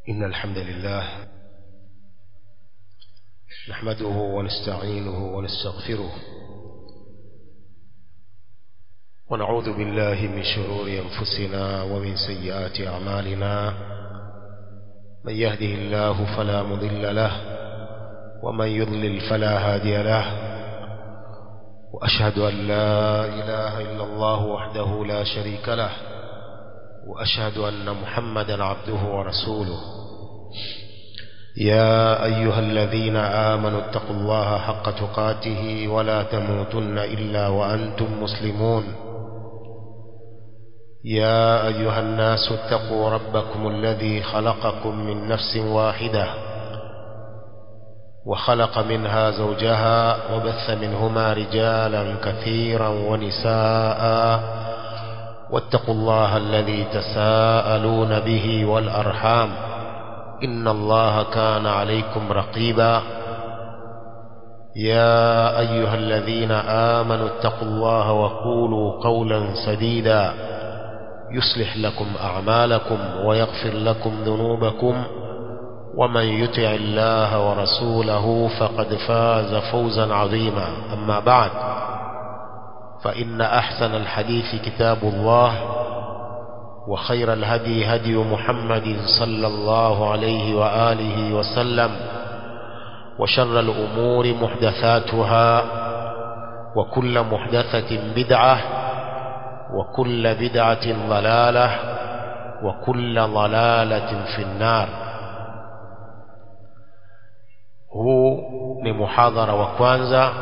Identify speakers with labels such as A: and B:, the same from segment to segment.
A: إن الحمد لله نحمده ونستعينه ونستغفره ونعوذ بالله من شرور أنفسنا ومن سيئات أعمالنا من يهده الله فلا مضل له ومن يضلل فلا هادي له وأشهد أن لا إله إلا الله وحده لا شريك له وأشهد أن محمدا عبده ورسوله يا أيها الذين آمنوا اتقوا الله حق تقاته ولا تموتن إلا وأنتم مسلمون يا أيها الناس اتقوا ربكم الذي خلقكم من نفس واحدة وخلق منها زوجها وبث منهما رجالا كثيرا ونساء واتقوا الله الذي تساءلون به والأرحام إن الله كان عليكم رقيبا يا أيها الذين آمنوا اتقوا الله وقولوا قولا سديدا يصلح لكم أعمالكم ويغفر لكم ذنوبكم ومن يطع الله ورسوله فقد فاز فوزا عظيما أما بعد فإن أحسن الحديث كتاب الله وخير الهدي هدي محمد صلى الله عليه وآله وسلم وشر الأمور محدثاتها وكل محدثة بدعة وكل بدعة ضلالة وكل ضلالة في النار huu ni muhadhara wa kwanza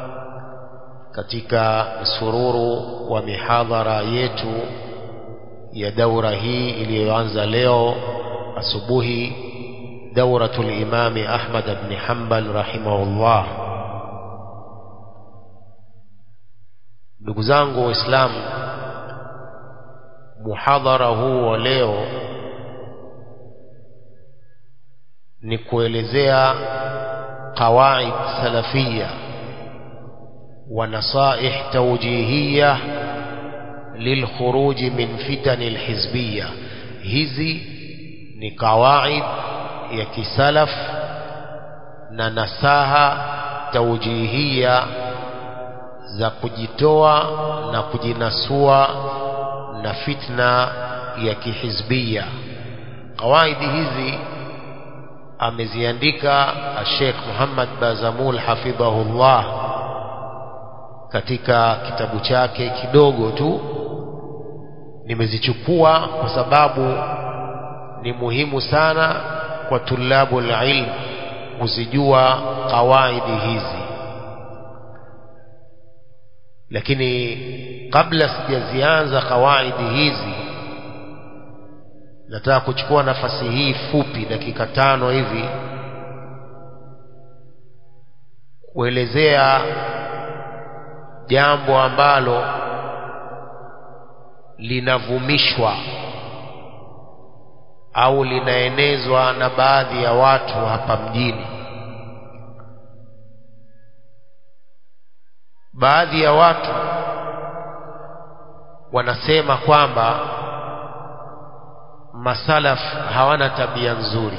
A: katika msururu wa mihadhara yetu ya daura hii iliyoanza leo asubuhi dauratul imami Ahmad ibn Hanbal rahimahullah ndugu zangu waislamu muhadhara huu wa leo ni kuelezea qawaid salafia wa nasaih tawjihiyya للخروج من فتن الحزبية hizi ni kawaid ya kisalaf na nasaha taujihia za kujitoa na kujinasua na fitna ya kihizbia kawaidi hizi ameziandika Sheikh Muhammad Bazamul hafidhahullah katika kitabu chake kidogo tu nimezichukua kwa sababu ni muhimu sana kwa tulabu ilm kuzijua kawaidi hizi lakini kabla sijazianza kawaidi hizi nataka kuchukua nafasi hii fupi dakika tano hivi kuelezea jambo ambalo linavumishwa au linaenezwa na baadhi ya watu hapa mjini baadhi ya watu wanasema kwamba masalaf hawana tabia nzuri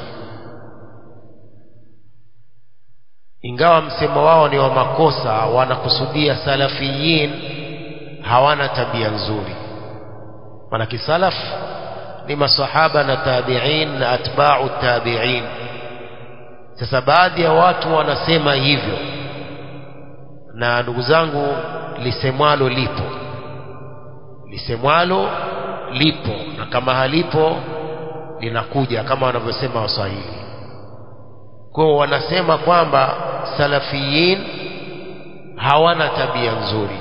A: ingawa msemo wao ni wa makosa wanakusudia salafiyin hawana tabia nzuri maana kisalaf ni masahaba na tabi'in na atba'u tabi'in sasa baadhi ya watu wanasema hivyo na ndugu zangu lisemwalo lipo lisemwalo lipo na kama halipo linakuja kama wanavyosema waswahili kwao wanasema kwamba salafiyin hawana tabia nzuri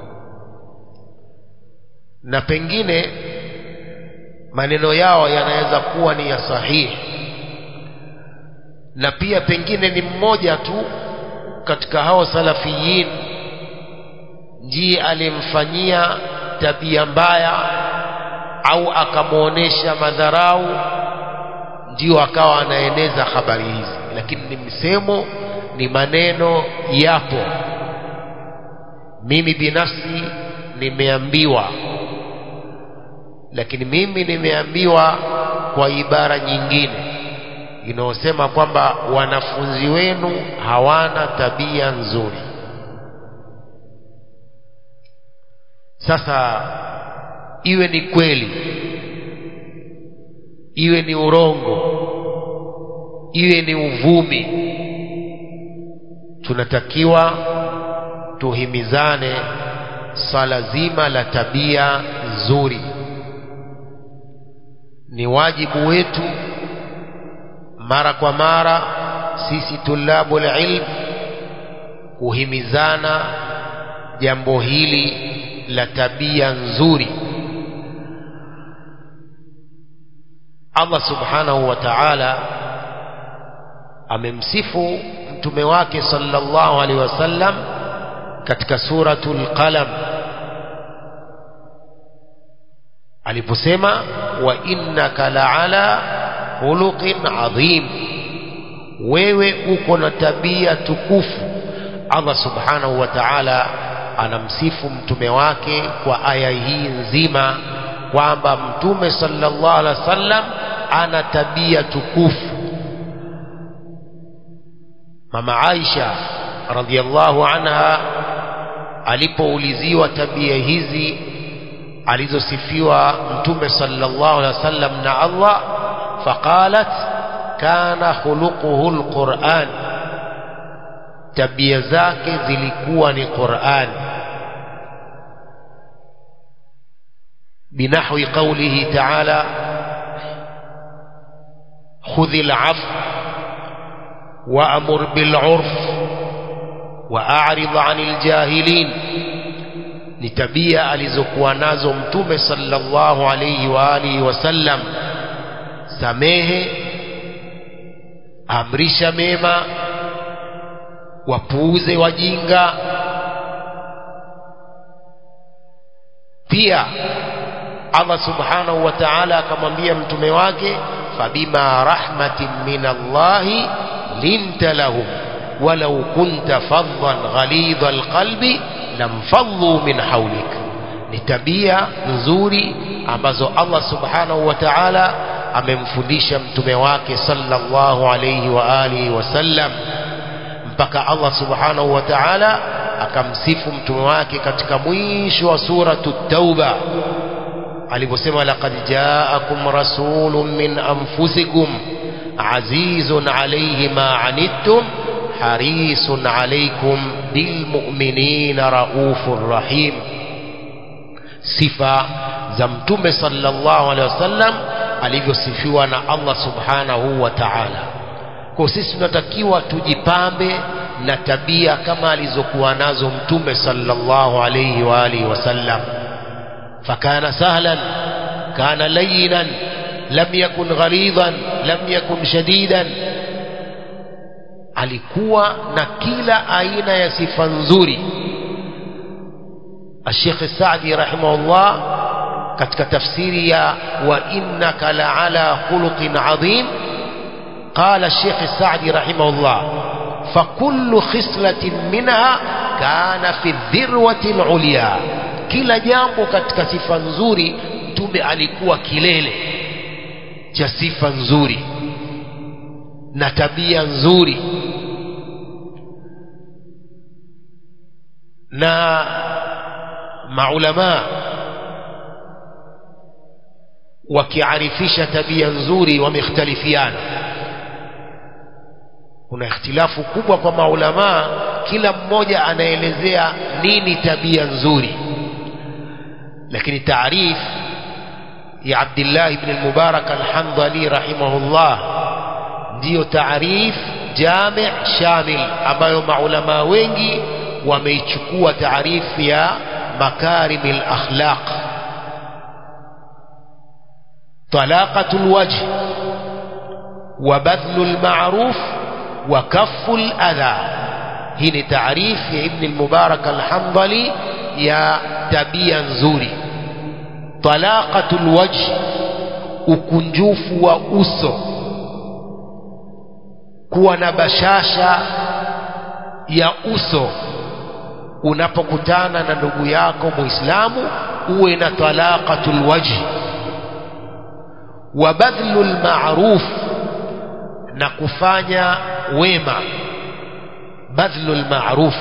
A: na pengine maneno yao yanaweza kuwa ni ya sahihi na pia pengine ni mmoja tu katika hao salafiyin ndiye alimfanyia tabia mbaya au akamwonyesha madharau ndio akawa anaeneza habari hizi lakini ni msemo ni maneno yapo mimi binafsi nimeambiwa lakini mimi nimeambiwa kwa ibara nyingine inayosema kwamba wanafunzi wenu hawana tabia nzuri sasa iwe ni kweli iwe ni urongo iwe ni uvumi tunatakiwa tuhimizane swala zima la tabia nzuri ni wajibu wetu mara kwa mara sisi tulabu ilm kuhimizana jambo hili la tabia nzuri Allah subhanahu wa ta'ala amemsifu mtume wake sallallahu alaihi wasallam katika suratul qalam aliposema wa innaka la'ala khuluqin adhim wewe uko na tabia tukufu Allah subhanahu wa ta'ala anamsifu mtume wake kwa aya hii nzima kwamba mtume sallallahu alaihi wasallam ana tabia tukufu mama Aisha radhiallahu anha alipouliziwa tabia hizi alizosifiwa mtume sallallahu alaihi wasallam na Allah faqalat kana khuluquhu alquran tabia zake zilikuwa ni Qur'an بنحو قوله تعالى خذ العفو وأمر بالعرف وأعرض عن الجاهلين ni tabia alizokuwa nazo mtume sallallahu alayhi wa alihi wasallam samehe amrisha mema wapuuze wajinga pia Allah subhanahu wa ta'ala akamwambia mtume wake fabima rahmatin min Allahi linta lahum walau kunta faddan ghalidha alqalbi lamfaddu min hawlik ni tabia nzuri ambazo Allah subhanahu wa ta'ala amemfundisha mtume wake sallallahu alayhi wa alihi wasallam mpaka Allah subhanahu wa ta'ala akamsifu mtume wake katika mwisho wa suratu tauba aliposema laqad jaakum rasulun min anfusikum azizun alayhi ma anittum harisun alaykum bilmu'minina raufur rahim sifa za mtume sallallahu alaihi wasallam alivyosifiwa na Allah subhanahu wa ta'ala kwa sisi tunatakiwa tujipambe na tabia kama alizokuwa nazo mtume sallallahu alayhi wa alihi wasallam fakana sahlan kana layinan lam yakun ghalidhan lam yakun shadidan alikuwa na kila aina ya sifa nzuri الشيخ السعدي رحمه الله katika tafsiri ya wa innaka la'ala khuluqin adhim قال الشيخ السعدي رحمه الله فكل خصلة منها كان في الذروة العليا kila jambo katika sifa nzuri mtume alikuwa kilele cha sifa nzuri na tabia nzuri na maulama wakiarifisha tabia nzuri wamekhtalifiana kuna ikhtilafu kubwa kwa maulamaa kila mmoja anaelezea nini tabia nzuri lakini taarif ya Abdullah ibn al-Mubarak al-Hamdali rahimahullah ndiyo taarif jami' shamil ambayo maulama wengi wameichukua taarifu ya makarim al-akhlaq طلاقة الوجه وبذل المعروف وكف الأذى هنا تعريف يا ابن المبارك الحنظلي يا تبيا نزوري طلاقة الوجه ukunjufu wa uso kuwa na bashasha ya uso unapokutana na ndugu yako muislamu uwe na talaqatul wajhi wa badhlul ma'ruf na kufanya wema badhlu lmaruf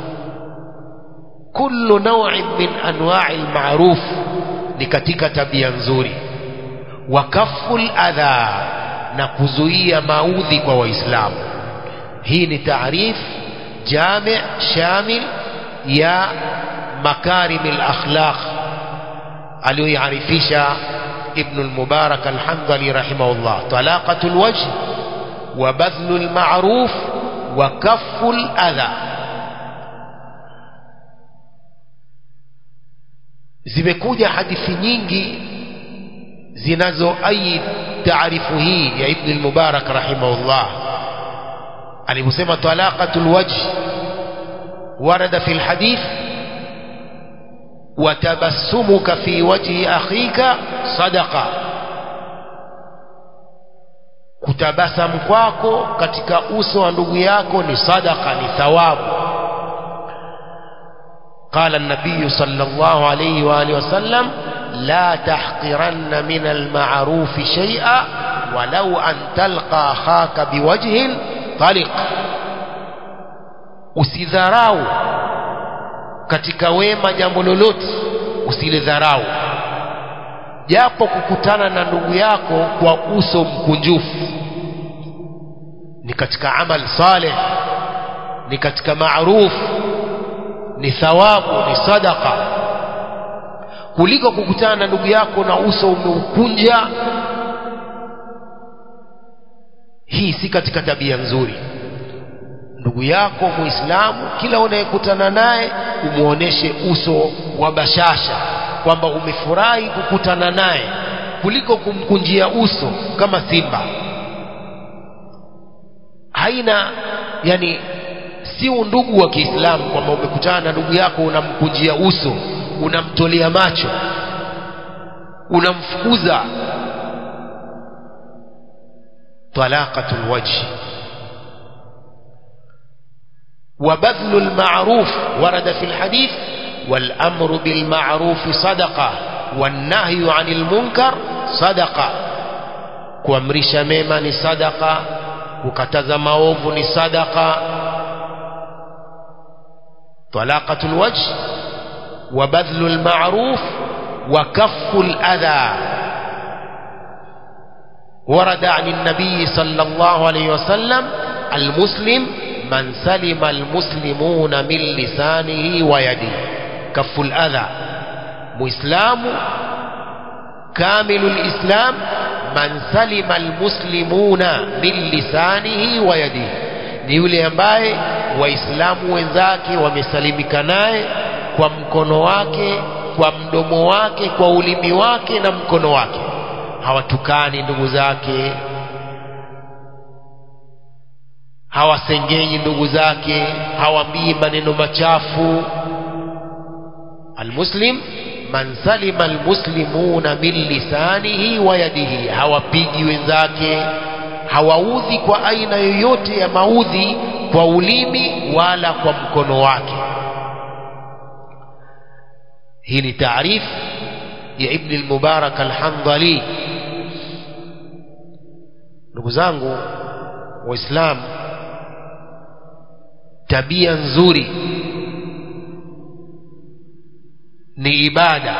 A: kullu naw'in min anwa'i lmaruf ni katika tabia nzuri wa kafu ladha na kuzuia maudhi kwa waislamu hii ni taarif jami shamil ya makarim alakhlaq aliyoiarifisha ibn al-mubarak al-hamdali rahimahullah talaqatu alwajh wa badhlu almaruf wa kaffu aladha zimekuja hadithi nyingi zinazoaid taarifu hii ya ibn al-mubarak rahimahullah aliposema talaqatul wajh warada fi alhadith وتبسمك في وجه أخيك صدقة kutabasamu kwako katika uso wa ndugu yako ni sadaka ni thawabu قال النبي صلى الله عليه وآله وسلم لا تحقرن من المعروف شيئا ولو أن تلقى أخاك بوجه طلق usidharau katika wema jambo lolote usilidharau japo kukutana na ndugu yako kwa uso mkunjufu ni katika amal saleh ni katika maruf ni thawabu ni sadaka kuliko kukutana na ndugu yako na uso umeukunja hii si katika tabia nzuri ndugu yako muislamu kila unayekutana naye umuoneshe uso wa bashasha kwamba umefurahi kukutana naye kuliko kumkunjia uso kama simba haina yani si undugu wa Kiislamu kwamba umekutana na ndugu yako unamkunjia uso unamtolea macho unamfukuza talaqatul wajhi وبذل المعروف ورد في الحديث والأمر بالمعروف صدقة والنهي عن المنكر صدقة kuamrisha mema ni sadaka kukataza maovu ni sadaka talaqatu lwajh wa badhlu lmaruf wa kaffu ladha ورد عن النبي صلى الله عليه وسلم المسلم من سلم المسلمون من لسانه ويده كف الأذى مسلم كامل الإسلام من سلم المسلمون من لسانه ويده ni yule ambaye waislamu wenzake wamesalimika naye kwa mkono wake kwa mdomo wake kwa ulimi wake na mkono wake hawatukani ndugu zake hawasengenyi ndugu zake hawambii maneno machafu almuslim man salima almuslimuna min lisanihi wa yadihi hawapigi wenzake hawaudhi kwa aina yoyote ya maudhi kwa ulimi wala kwa mkono wake hii ni taarif ya ibn al-mubarak al-handali ndugu zangu waislamu tabia nzuri ni ibada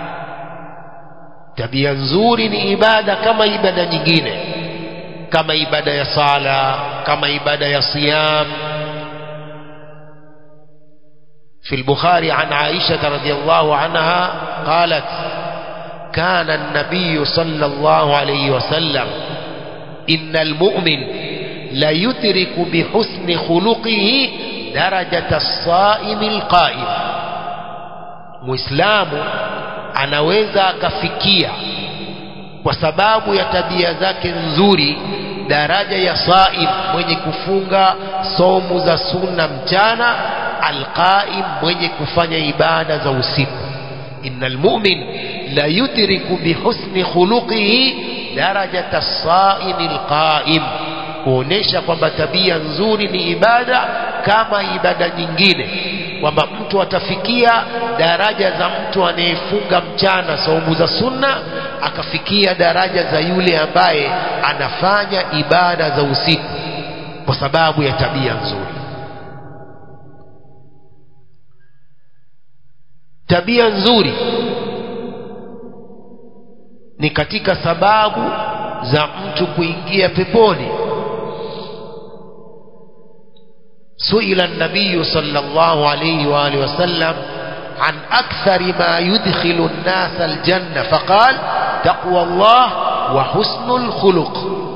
A: tabia nzuri ni ibada kama ibada nyingine kama ibada ya sala kama ibada ya siyam في البخاري عن عائشة رضي الله عنها قالت كان النبي صلى الله عليه وسلم إن المؤمن لا يدرك بحسن خلقه درجة الصائم القائم muislamu anaweza akafikia kwa sababu ya tabia zake nzuri daraja ya saim mwenye kufunga somu za sunna mchana alqaim mwenye kufanya ibada za usiku innal mu'min la yudriku bihusni khuluqihi darajata saimi alqaim kuonesha kwamba tabia nzuri ni ibada kama ibada nyingine kwamba mtu atafikia daraja za mtu anayefunga mchana saumu za sunna akafikia daraja za yule ambaye anafanya ibada za usiku kwa sababu ya tabia nzuri tabia nzuri ni katika sababu za mtu kuingia peponi سئل النبي صلى الله عليه وآله وسلم عن أكثر ما يدخل الناس الجنة فقال تقوى الله وحسن الخلق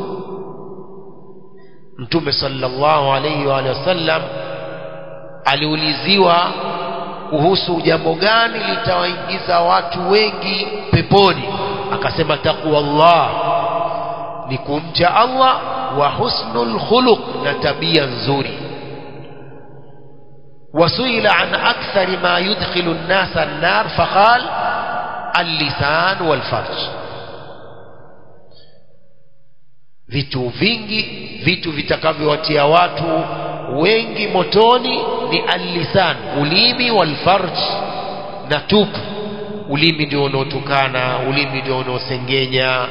A: mtume sallallahu alaihi wa sallam aliuliziwa kuhusu jambo gani litawaingiza watu wengi peponi akasema taqwa Allah ni kumcha Allah wa husnul khuluq na tabia nzuri وسئل عن أكثر ما يدخل الناس النار فقال اللسان والفرج vitu vingi vitu vitakavyowatia watu wengi motoni ni allisan ulimi walfarj na tupu ulimi ndio unaotukana ulimi ndio unaosengenya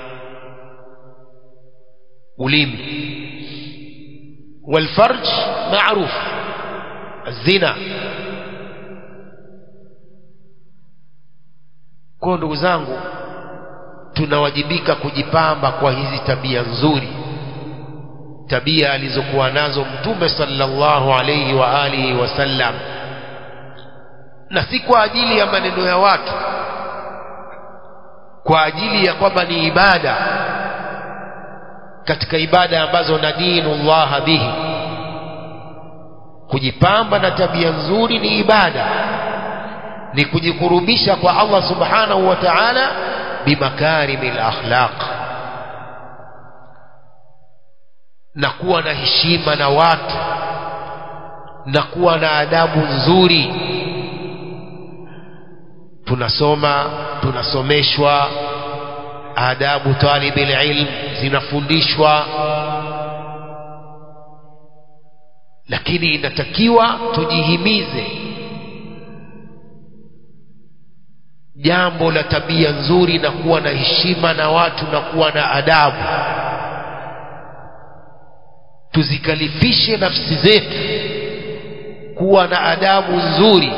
A: ulimi walfarj maarufu zina kwa ndugu zangu tunawajibika kujipamba kwa hizi tabia nzuri tabia alizokuwa nazo mtume sallallahu alayhi wa alihi wasallam na si kwa ajili ya maneno ya watu kwa ajili ya kwamba ni ibada katika ibada ambazo nadinu llaha bihi kujipamba na tabia nzuri ni ibada ni kujikurubisha kwa Allah subhanahu wa ta'ala bimakarimil akhlaq na kuwa na heshima na watu na kuwa na adabu nzuri tunasoma tunasomeshwa adabu talibil ilm zinafundishwa lakini inatakiwa tujihimize jambo la tabia nzuri na kuwa na heshima na watu na kuwa na adabu tuzikalifishe nafsi zetu kuwa na adabu nzuri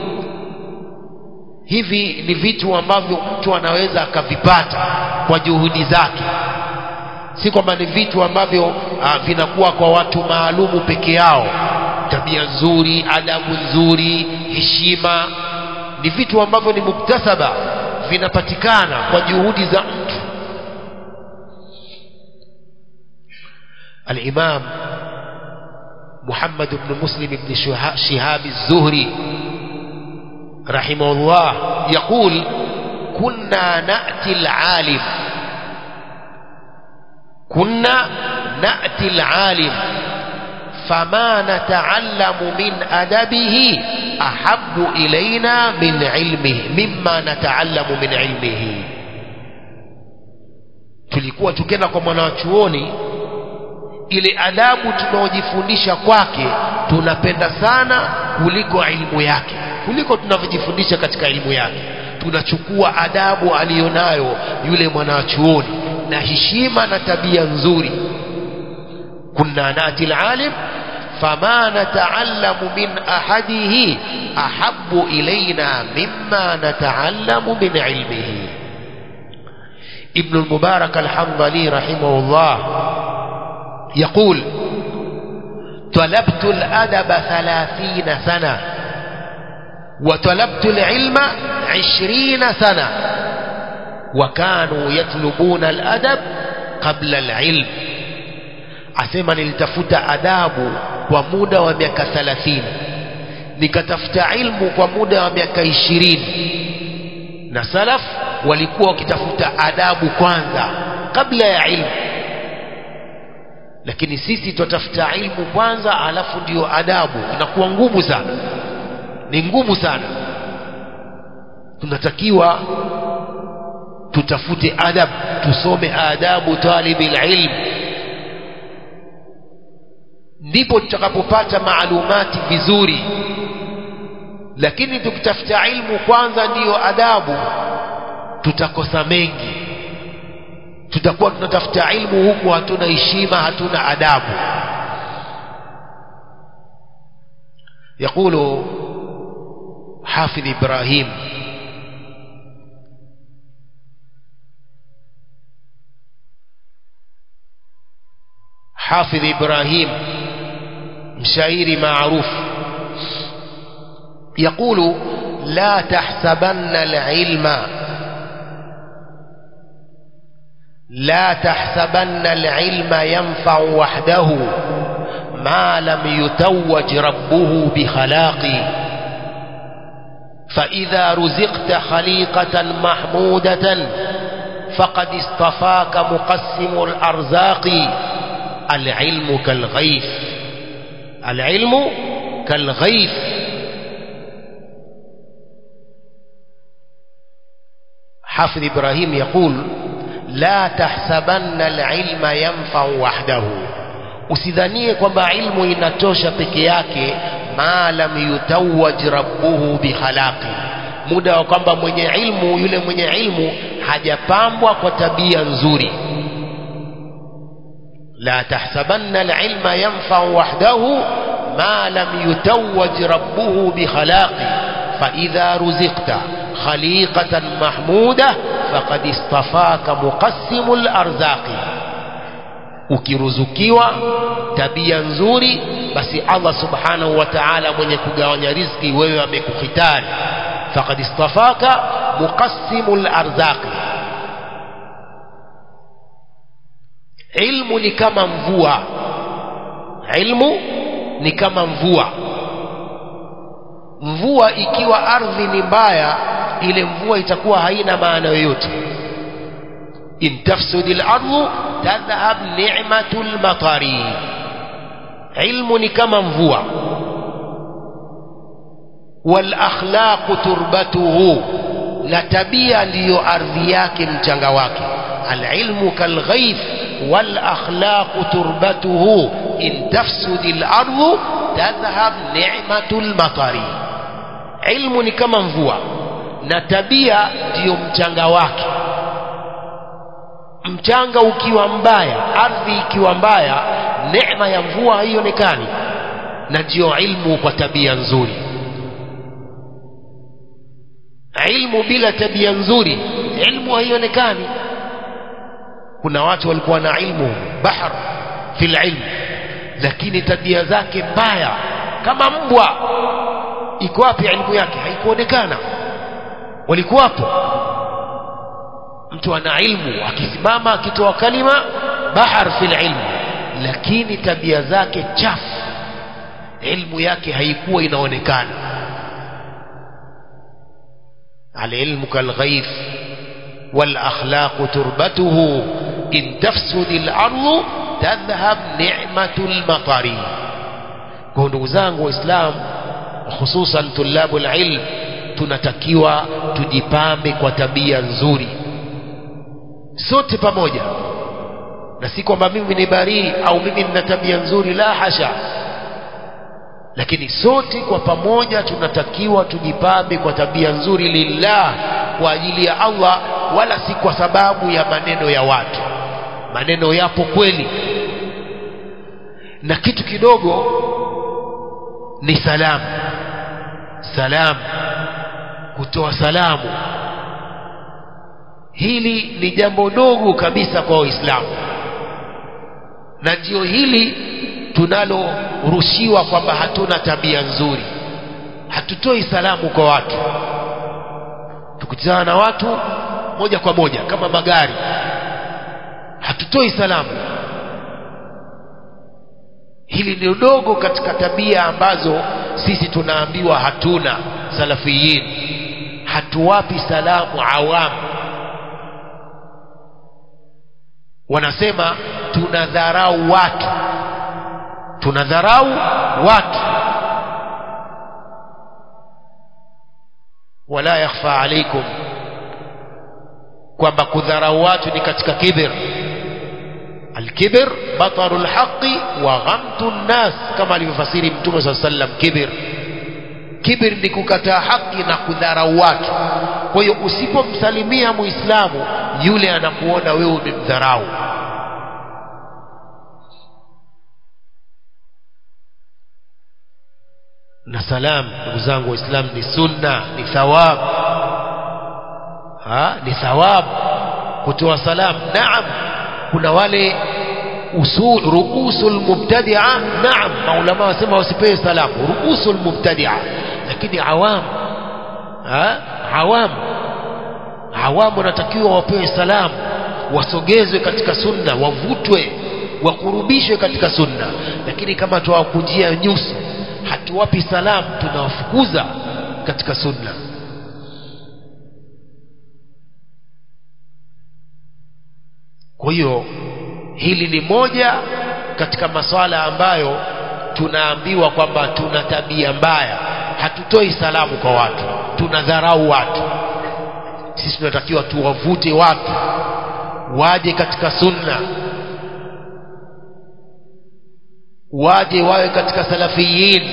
A: hivi ni vitu ambavyo mtu anaweza akavipata kwa juhudi zake si kwamba ni vitu ambavyo uh, vinakuwa kwa watu maalumu peke yao tabia nzuri adabu nzuri heshima ni vitu ambavyo ni muktasaba vinapatikana kwa juhudi za mtu الإمام محمد بن مسلم بن شهاب الزهري رحمه الله يقول كنا نأتي العالم كنا نأتي العالم فما نتعلم من أدبه أحب إلينا من علمه مما نتعلم من علمه tulikuwa tukienda kwa mwanachuoni ile adabu tunaojifundisha kwake tunapenda sana kuliko ilmu yake kuliko tunavyojifundisha katika ilmu yake tunachukua adabu aliyonayo yule mwanachuoni na heshima na tabia nzuri kunna nati alalim fama nataallamu min ahadihi ahabbu ilaina mimma nataallamu min ilmihi ابن المبارك الحنظلي رحمه الله يقول طلبت الأدب ثلاثين سنة وطلبت العلم عشرين سنة وكانوا يطلبون الأدب قبل العلم asema nilitafuta adabu kwa muda wa miaka 30 nikatafuta ilmu kwa muda wa miaka ishirini na salaf walikuwa wakitafuta adabu kwanza kabla ya ilmu lakini sisi tutatafuta ilmu kwanza alafu ndiyo adabu inakuwa ngumu sana ni ngumu sana tunatakiwa tutafute adab tusome adabu talibil ilm ndipo tutakapopata maalumati vizuri lakini tukitafuta ilmu kwanza ndiyo adabu tutakosa mengi tutakuwa tunatafuta ilmu huku hatuna heshima hatuna adabu يقول حافظ إبراهيم حافظ إبراهيم مشاعر معروف يقول لا تحسبن العلم لا تحسبن العلم ينفع وحده ما لم يتوج ربه بخلاق فإذا رزقت خليقة محمودة فقد اصطفاك مقسم الأرزاق العلم كالغيث العلم كالغيث حافظ إبراهيم يقول لا تحسبن العلم ينفع وحده usidhanie kwamba ilmu inatosha peke yake ma lam yutawaj rabbuhu bikhalaqi muda wa kwamba mwenye ilmu yule mwenye ilmu hajapambwa kwa tabia nzuri la tahsabanna alilma yanfau wahdahu ma lam yutawaj rabbuhu bikhalaqi faidha ruzikta khaliqatan mahmuda faqad istafaka muqassimu larzaqi ukiruzukiwa tabia nzuri basi Allah subhanahu wa ta'ala mwenye kugawanya riziki wewe amekukhitari faqad istafaka muqassimul arzaqi ilmu ni kama mvua ilmu ni kama mvua mvua ikiwa ardhi ni mbaya ile mvua itakuwa haina maana yoyote in tafsudil ardu tadhhab ni'matul matari ilmu ni kama mvua wal akhlaqu turbatuhu na tabia ndiyo ardhi yake mchanga wake alilmu kalghaith wal akhlaqu turbatuhu in tafsudil ardu tadhhab ni'matul matari ilmu ni kama mvua na tabia ndiyo mchanga wake mchanga ukiwa mbaya ardhi ikiwa mbaya neema ya mvua haionekani na ndiyo ilmu kwa tabia nzuri ilmu bila tabia nzuri ilmu haionekani kuna watu walikuwa na ilmu bahr fil ilm lakini tabia zake mbaya kama mbwa iko wapi ilmu yake haikuonekana walikuwapo mtu ana ilmu akisimama akitoa kalima bahar fil ilmu lakini tabia zake chafu ilmu yake haikuwa inaonekana alilmu kalghaith والأخلاق تربته إن تفسد الأرض تذهب نعمة المطر كونوا زانgu وإسلام خصوصا طلاب العلم tunatakiwa tujipambe kwa tabia nzuri sote pamoja na si kwamba mimi ni barii au mimi nina tabia nzuri la hasha lakini sote kwa pamoja tunatakiwa tujipambe kwa tabia nzuri lillah kwa ajili ya Allah wala si kwa sababu ya maneno ya watu maneno yapo kweli na kitu kidogo ni salamu salamu kutoa salamu hili ni jambo dogo kabisa kwa waislamu na ndio hili tunalorushiwa kwamba hatuna tabia nzuri hatutoi salamu kwa watu tukutana na watu moja kwa moja kama magari hatutoi salamu hili ni dogo katika tabia ambazo sisi tunaambiwa hatuna salafiyin hatuwapi salamu awamu wanasema tunadharau watu tunadharau watu wala yakhfa alaikum kwamba kudharau watu ni katika kibir alkibr bataru lhaqi wa ghamtu nnas kama alivyofasiri mtume saa sallam kibir kibir ni kukataa haki na kudharau watu kwa hiyo usipomsalimia muislamu yule anakuona wewe umemdharau na salam ndugu zangu waislamu ni sunna ni thawab ha? ni thawab kutoa salam naam kuna wale usul ruusul mubtadia naam maulama wasema wasipewe salamu ruusul mubtadia lakini awam ha? awam awam wanatakiwa wapewe salamu wasogezwe katika sunna wavutwe wakurubishwe katika sunna lakini kama tuwakunjia nyuso hatuwapi salamu tunawafukuza katika sunna kwa hiyo hili ni moja katika maswala ambayo tunaambiwa kwamba tuna tabia mbaya hatutoi salamu kwa watu tunadharau watu sisi tunatakiwa tuwavute watu waje katika sunna waje wawe katika salafiyin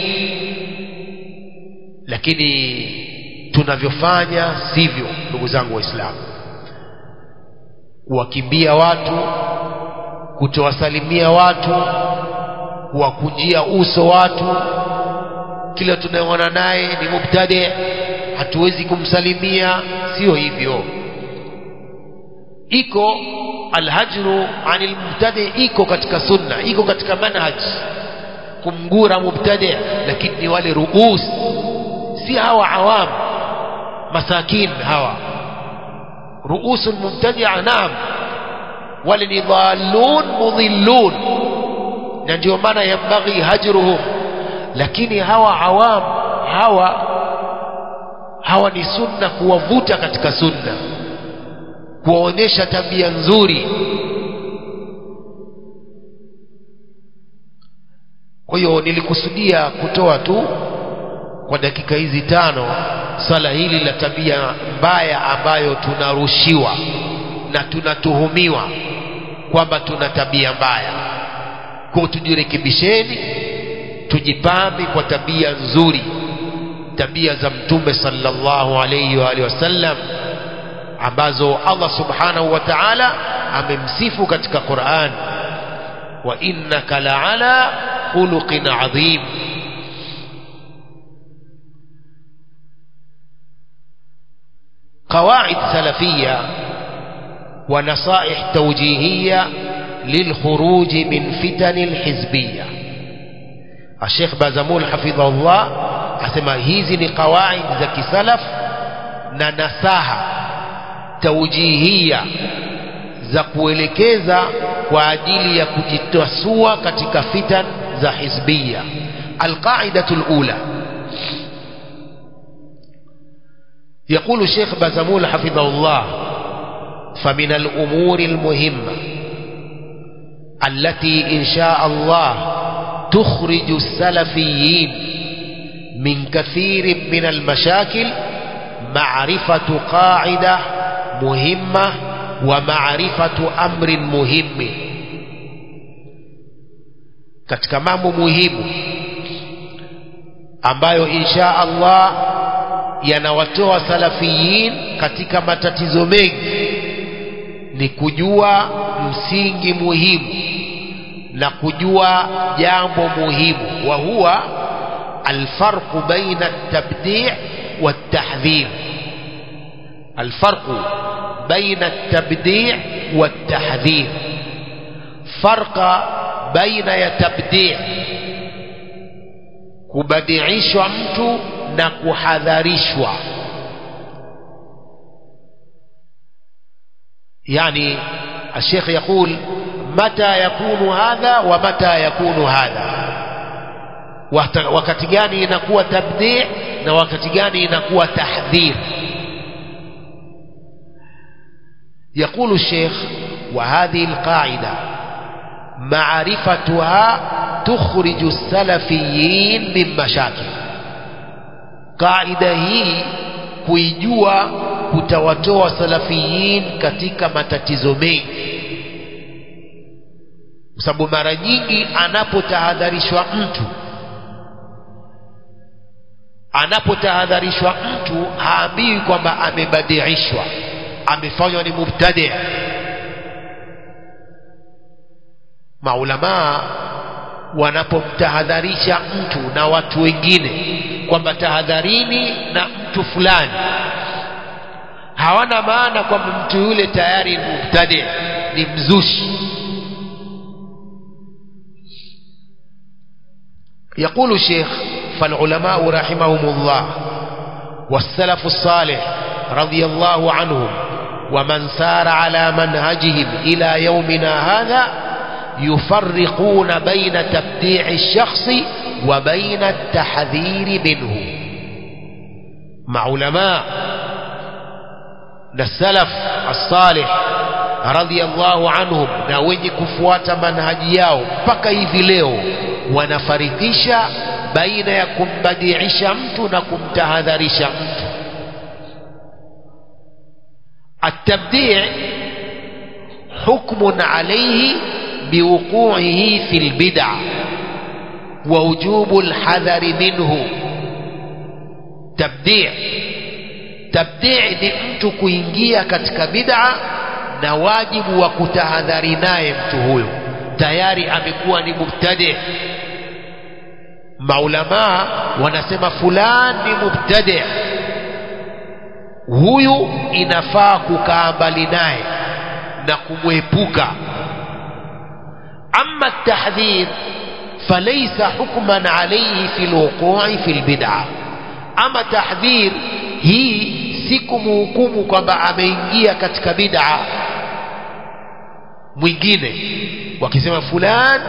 A: lakini tunavyofanya sivyo ndugu zangu waislamu kuwakimbia watu kutowasalimia watu kuwakunjia uso watu kila tunayeona naye ni mubtadi hatuwezi kumsalimia sio hivyo iko alhajru anil mubtadi iko katika sunna iko katika manhaj kumgura mubtadi lakini ni wale ruus si hawa awam masakin hawa ruusul mubtadia naam wale ni dhalun mudhillun na ndio maana yambaghi hajruhum lakini hawa awam hawa hawa ni sunna kuwavuta katika sunna kuwaonyesha tabia nzuri kwa hiyo nilikusudia kutoa tu kwa dakika hizi tano swala hili la tabia mbaya ambayo tunarushiwa na tunatuhumiwa kwamba tuna tabia mbaya kwa tujirekebisheni tujipambe kwa tabia nzuri tabia za mtume sallallahu alayhi wa alihi wasallam ambazo Allah subhanahu wa ta'ala amemsifu katika Qur'an wa innaka la'ala khuluqin adhim قواعد سلفية ونصائح توجيهية للخروج من فتن الحزبية الشيخ بازمول حفظه الله asema hizi ni qawaid za kisalaf na nasaha taujihia za kuelekeza kwa ajili ya kujitasua katika fitan za hizbia alqaidatu lula يقول الشيخ بازمول حفظه الله فمن الأمور المهمة التي إن شاء الله تخرج السلفيين من كثير من المشاكل معرفة قاعدة مهمة ومعرفة أمر مهم katika mambo muhimu ambayo insha Allah yanawatoa salafiyin katika matatizo mengi ni kujua msingi muhimu na kujua jambo muhimu wa huwa الفرق بين التبديع والتحذير الفرق بين التبديع والتحذير فرق بين يتبديع kubadiishwa mtu na kuhadharishwa yani الشيخ يقول متى يكون هذا ومتى يكون هذا wakati gani inakuwa tabdi na wakati gani inakuwa tahdhir يقول الشيخ وهذه القاعدة معرفتها تخرج السلفيين من مشاكل قاعدة هي kuijua kutawatoa salafiyin katika matatizo mengi kwa sababu mara nyingi anapotahadharishwa mtu anapotahadharishwa mtu haambiwi kwamba amebadiishwa amefanywa ni mubtadi maulamaa wanapomtahadharisha mtu na watu wengine kwamba tahadharini na mtu fulani hawana maana kwamba mtu yule tayari ni mubtadi ni mzushi يقول الشيخ فالعلماء رحمهم الله والسلف الصالح رضي الله عنهم ومن سار على منهجهم إلى يومنا هذا يفرقون بين تبديع الشخص وبين التحذير منه مع علماء السلف الصالح رضي الله عنهم na wenye kufuata manhaji yao mpaka hivi leo wanafarikisha baina ya kumbadiisha mtu na kumtahadharisha mtu التبديع حكم عليه بوقوعه في البدع ووجوب الحذر منه تبديع تبديع ni mtu kuingia katika bid'a na wajibu wa kutahadhari naye mtu huyo tayari amekuwa ni mubtadi maulamaa wanasema fulani ni mubtadi huyu inafaa kukaa mbali naye na kumwepuka ama tahdhir فليس حكما عليه في الوقوع في البدعة أما تحذير هي siku muhukumu kwamba ameingia katika bid'a mwingine wakisema fulani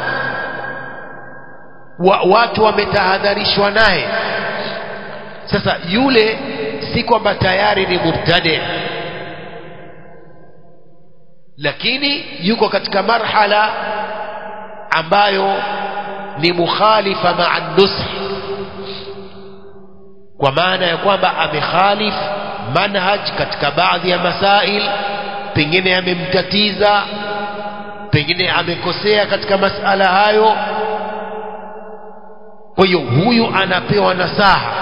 A: wa, watu wametahadharishwa naye sasa yule si kwamba tayari ni mubtadi lakini yuko katika marhala ambayo ni mukhalifa maa nushi kwa maana ya kwamba amekhalif manhaj katika baadhi ya masail pengine amemtatiza pengine amekosea katika masala hayo kwa hiyo huyu anapewa nasaha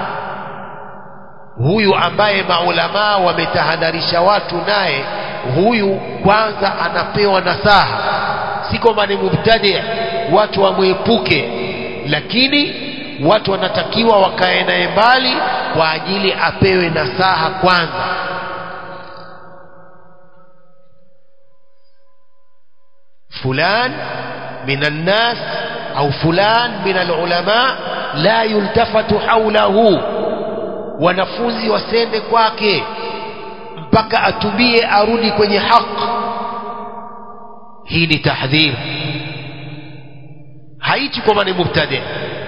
A: huyu ambaye maulamaa wametahadharisha watu naye huyu kwanza anapewa nasaha si kwamba ni mubtadi watu wamwepuke lakini watu wanatakiwa wakae naye mbali kwa ajili apewe nasaha kwanza fulan min annas au fulan min alulama la yultafatu haulahu wanafunzi wasende kwake mpaka atubie arudi kwenye haq hii ni tahdhir haiti kwamba ni mubtadi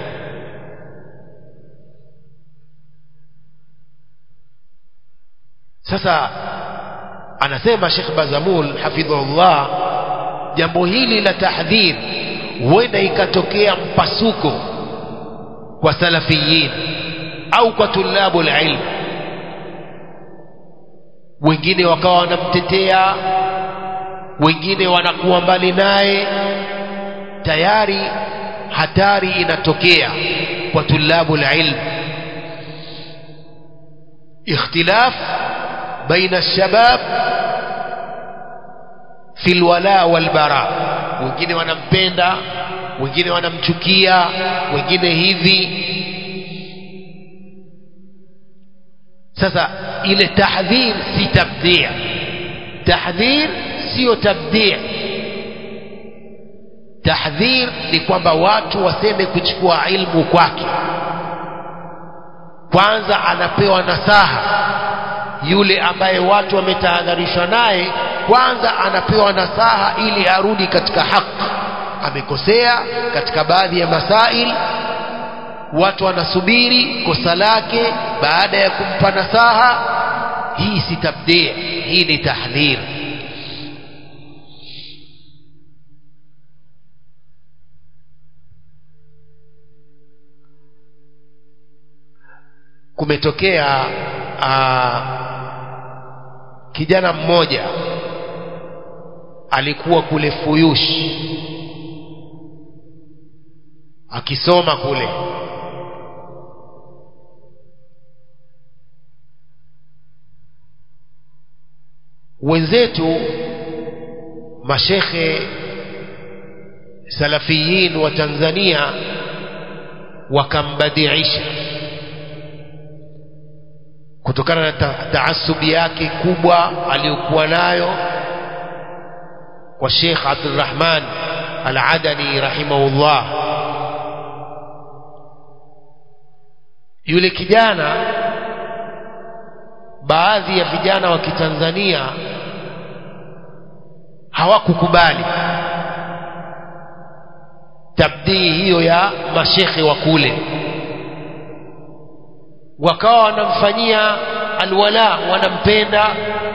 A: sasa anasema Sheikh Bazamul hafidhullah jambo hili la tahdhir huenda ikatokea mpasuko kwa salafiyin au kwa tulabu ilm wengine wakawa wanamtetea wengine wanakuwa mbali naye tayari hatari inatokea kwa tulabu ilm ikhtilaf baina shabab fi alwala walbara wengine wanampenda wengine wanamchukia wengine hivi sasa ile tahdhir si tabdi' tahdhir sio tabdi' tahdhir ni kwamba watu waseme kuchukua ilmu kwake kwanza anapewa nasaha yule ambaye watu wametahadharishwa naye kwanza anapewa nasaha ili arudi katika haki amekosea katika baadhi ya masail watu wanasubiri kosa lake baada ya kumpa nasaha hii si tabdi hii ni tahdhir kumetokea aa, kijana mmoja alikuwa kule Fuyush akisoma kule wenzetu mashekhe salafiyin wa Tanzania wakambadiisha kutokana na ta taasubi yake kubwa aliyokuwa nayo kwa Sheikh Abdulrahman Al-Adani rahimahullah yule kijana baadhi ya vijana wa Kitanzania hawakukubali tabdii hiyo ya mashekhe wa kule wakawa wanamfanyia alwala wanampenda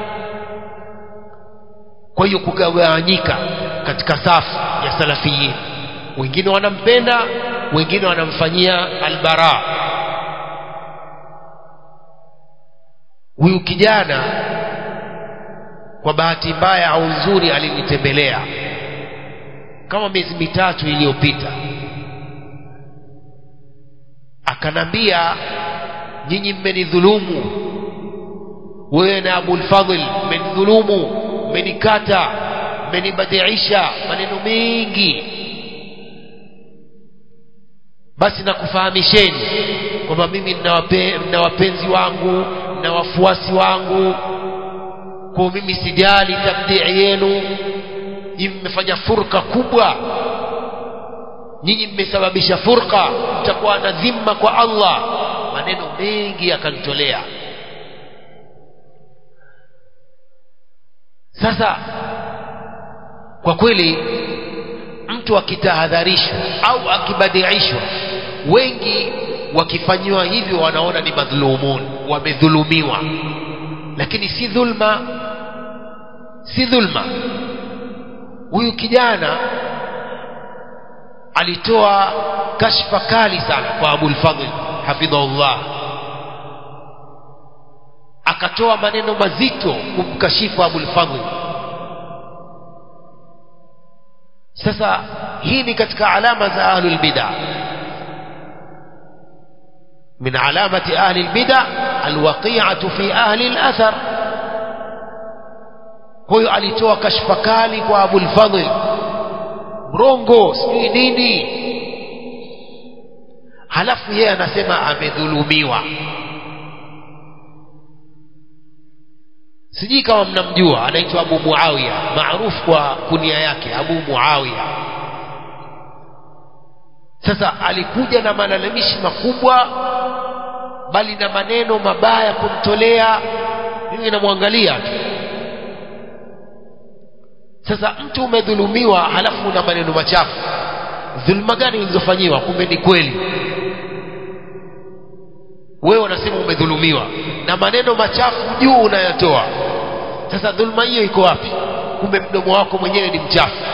A: kwa hiyo kugawanyika katika safu ya salafiyin wengine wanampenda wengine wanamfanyia albara huyu kijana kwa bahati mbaya au nzuri alinitembelea kama miezi mitatu iliyopita akanambia nyinyi mmenidhulumu wewe na Abul Fadhl mmenidhulumu mmenikata mmenibadiisha maneno mengi basi nakufahamisheni kwamba mimi nina wapenzi wangu na wafuasi wangu kwa mimi sijali tabdii yenu nyinyi mmefanya furka kubwa nyinyi mmesababisha furqa mtakuwa na dhima kwa Allah maneno mengi akanitolea sasa kwa kweli mtu akitahadharishwa au akibadiishwa wengi wakifanyiwa hivyo wanaona ni madhulumun wamedhulumiwa lakini si dhulma si dhulma huyu kijana alitoa kashfa kali sana kwa Abul Fadhl hafidhahullah akatoa maneno mazito kumkashifu Abul Fadhl sasa hii ni katika alama za ahlul bid'ah من علامة أهل البدع الوقيعة في أهل الأثر huyo alitoa kashfa kali kwa Abul Fadhl mrongo sijui nini halafu yeye anasema amedhulumiwa sijui kama mnamjua anaitwa Abu Muawiya maarufu kwa kunia yake Abu Muawiya sasa alikuja na malalamishi makubwa bali na maneno mabaya kumtolea mimi namwangalia tu sasa mtu umedhulumiwa halafu una maneno machafu dhuluma gani ulizofanyiwa kumbe ni kweli wewe unasema umedhulumiwa na maneno machafu juu unayatoa sasa dhuluma hiyo iko wapi kumbe mdomo wako mwenyewe ni mchafu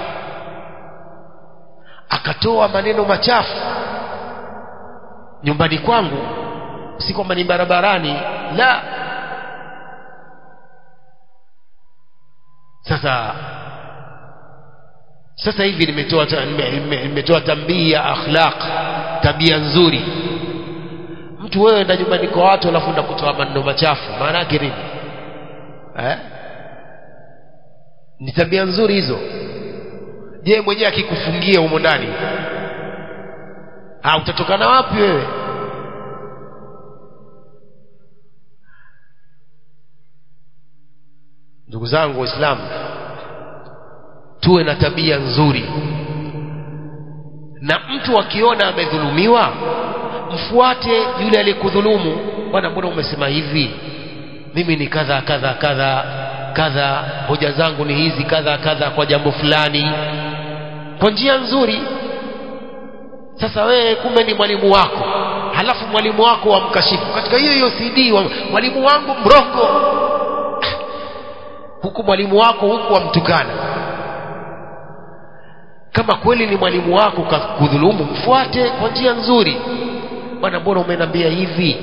A: akatoa maneno machafu nyumbani kwangu si kwamba ni barabarani la sasa sasa hivi nimetoa nimetoa tambii ya akhlaq tabia nzuri mtu wewe enda nyumbani kwa watu alafu enda kutoa maneno machafu maana yake nini eh? ni tabia nzuri hizo je mwenyewe akikufungia humo ndani ah utatokana wapi wewe ndugu zangu waislamu tuwe na tabia nzuri na mtu akiona amedhulumiwa mfuate yule aliyekudhulumu bwana mbona umesema hivi mimi ni kadha kadha kadha kadha hoja zangu ni hizi kadha kadha kwa jambo fulani kwa njia nzuri sasa wewe kumbe ni mwalimu wako halafu mwalimu wako wamkashifu katika hiyo hiyo CD wa, mwalimu wangu mrongo huku mwalimu wako huku wamtukana kama kweli ni mwalimu wako kudhulumu mfuate kwa njia nzuri bwana mbona umeniambia hivi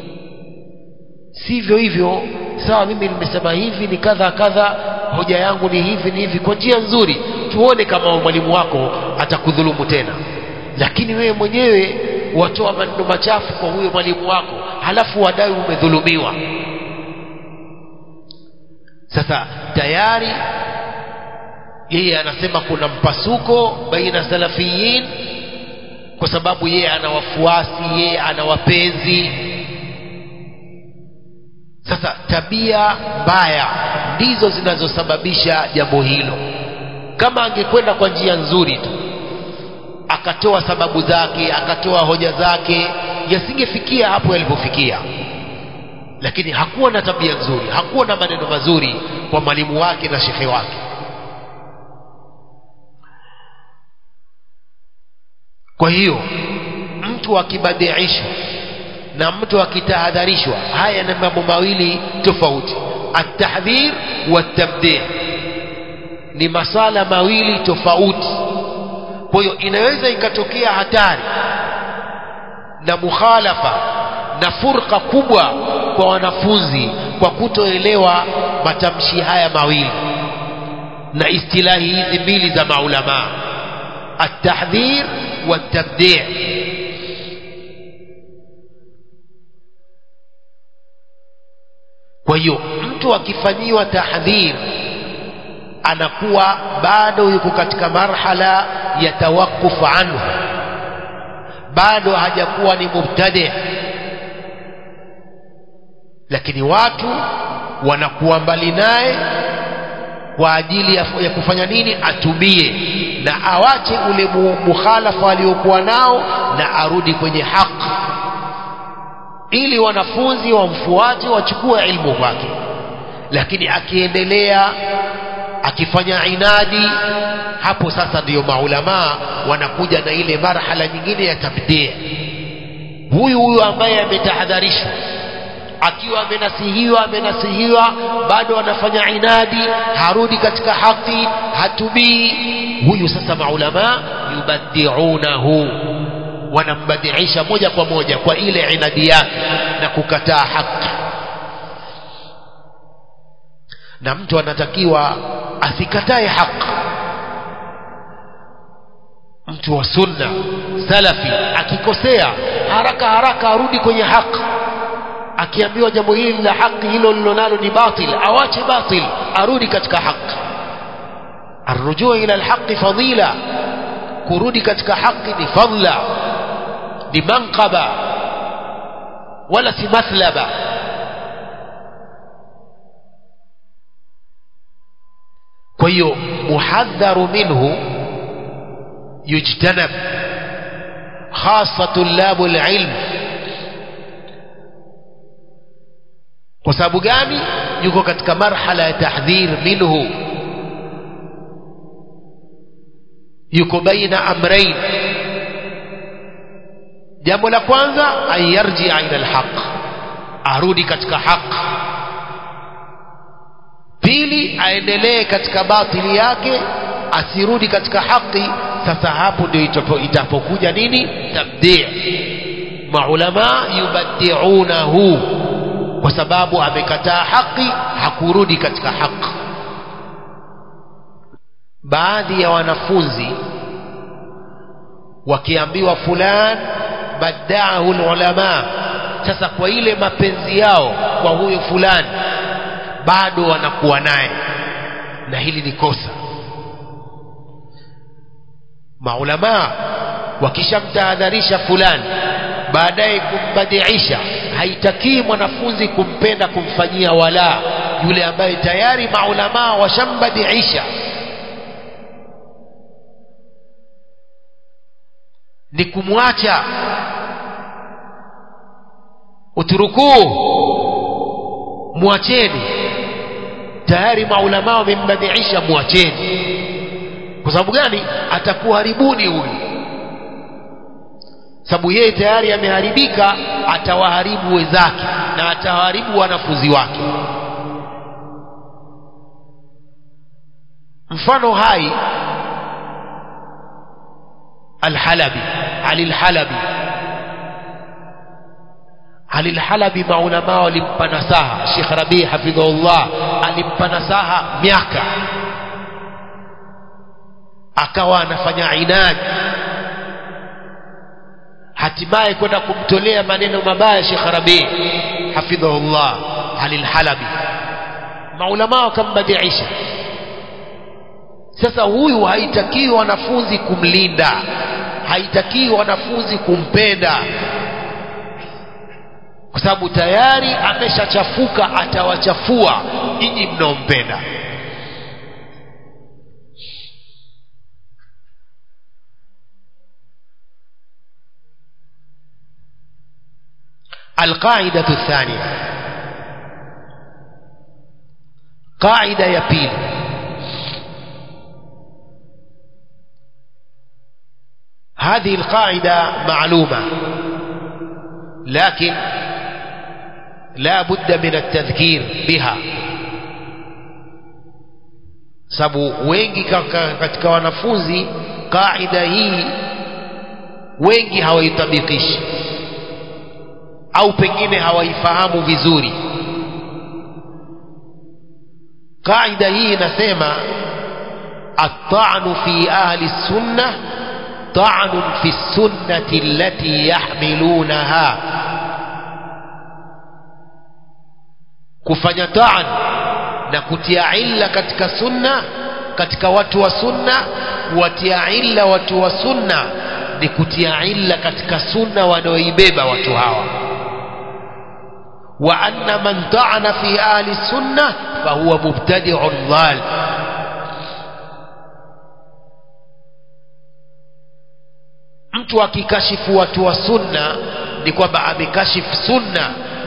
A: sivyo hivyo sawa mimi nimesema hivi ni kadha kadha hoja yangu ni hivi ni hivi kwa njia nzuri tuone kama mwalimu wako atakudhulumu tena lakini wewe mwenyewe watoa maneno machafu kwa huyo mwalimu wako halafu wadai umedhulumiwa sasa tayari yeye anasema kuna mpasuko baina salafiyin kwa sababu yeye ana wafuasi yeye ana wapenzi sasa tabia mbaya ndizo zinazosababisha jambo hilo kama angekwenda kwa njia nzuri tu akatoa sababu zake akatoa hoja zake yasingefikia hapo yalipofikia lakini hakuwa na tabia nzuri hakuwa na maneno mazuri kwa mwalimu wake na shekhe wake kwa hiyo mtu akibadiishwa na mtu akitahadharishwa haya ni mambo mawili tofauti atahdhir watabdii ni masala mawili tofauti kwa hiyo inaweza ikatokea hatari na mukhalafa na furqa kubwa kwa wanafunzi kwa kutoelewa matamshi haya mawili na istilahi hizi mbili za maulamaa التحذير والتبديع kwa hiyo mtu akifanyiwa tahdhir anakuwa bado yuko katika marhala ya tawaqquf anhu bado hajakuwa ni mubtadi lakini watu wanakuwa mbali naye kwa ajili ya, ya kufanya nini atubie na awache ule mukhalafa aliokuwa nao na arudi kwenye haki ili wanafunzi wamfuate wachukue ilmu kwake lakini akiendelea akifanya inadi hapo sasa ndiyo maulamaa wanakuja na ile marhala nyingine ya tabdia huyu huyu ambaye ametahadharishwa akiwa amenasihiwa amenasihiwa bado anafanya inadi harudi katika haki hatubii huyu sasa maulamaa yubadiunahu wanambadiisha moja kwa moja kwa ile inadi yake na kukataa haki na mtu anatakiwa asikatae haki mtu wa sunna salafi akikosea haraka haraka arudi kwenye haki akiambiwa jambo hili la haki hilo lilonalo ni batil awache batil arudi katika haki arrujuu ila alhaqi fadila kurudi katika haki ni fadla ni manqaba wala si mathlaba kwa hiyo muhadharu minhu yujtanab khasa tulabu lilm kwa sababu gani yuko katika marhala ya tahdhir minhu yuko baina amrain jambo la kwanza an yarjia ila alhaq arudi katika haq pili aendelee katika batili yake asirudi katika haki sasa hapo ndio itapokuja nini tabdi maulama yubadiunahu kwa sababu amekataa haki hakurudi katika haki baadhi ya wanafunzi wakiambiwa fulan badaahu ulama sasa kwa ile mapenzi yao kwa huyo fulani bado wanakuwa naye na hili ni kosa maulamaa wakishamtahadharisha fulani baadaye kumbadiisha haitakii mwanafunzi kumpenda kumfanyia wala yule ambaye tayari maulamaa washambadiisha ni kumwacha uturukuu mwacheni tayari maulamaa wamembadiisha mwacheni kwa sababu gani atakuharibuni huyu sababu yeye tayari ameharibika atawaharibu wenzake na atawaharibu wanafunzi wake mfano hai alhalabi ali alhalabi ali alhalabi maulamaa walimpa nasaha Sheikh Rabi hafidhahullah alimpa nasaha miaka akawa anafanya inadi hatimaye kwenda kumtolea maneno mabaya Sheikh Rabi hafidhahullah Halil Halabi maulama wakambadiisha sasa huyu haitakiwi wanafunzi kumlinda haitakiwi wanafunzi kumpenda kwa sababu tayari ameshachafuka atawachafua nyinyi mnaompenda القاعدة الثانية قاعدة يبيل هذه القاعدة معلومة لكن لا بد من التذكير بها sababu wengi katika wanafunzi kaida hii wengi hawaitabikishi au pengine hawaifahamu vizuri kaida hii inasema الطعن في أهل السنة طعن في السنة التي يحملونها kufanya taan na kutia illa katika sunna katika watu wa sunna kuwatia illa watu wa sunna ni kutia illa katika sunna wanaoibeba watu hawa wa anna man ta'ana fi ahli sunna fahuwa mubtadi'un dhal mtu akikashifu watu wa sunna ni kwamba amekashifu sunna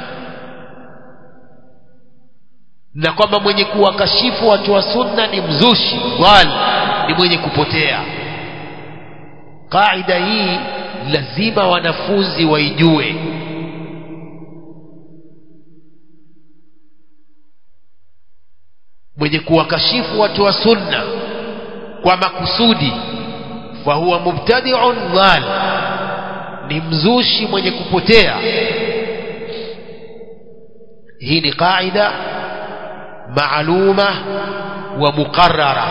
A: na kwamba mwenye kuwakashifu watu wa sunna ni mzushi dhal ni mwenye kupotea kaida hii lazima wanafunzi waijue mwenye kuwakashifu watu wa sunna kwa makusudi fahuwa mubtadi'un dhal ni mzushi mwenye kupotea hii ni qaida maaluma wa muqarrara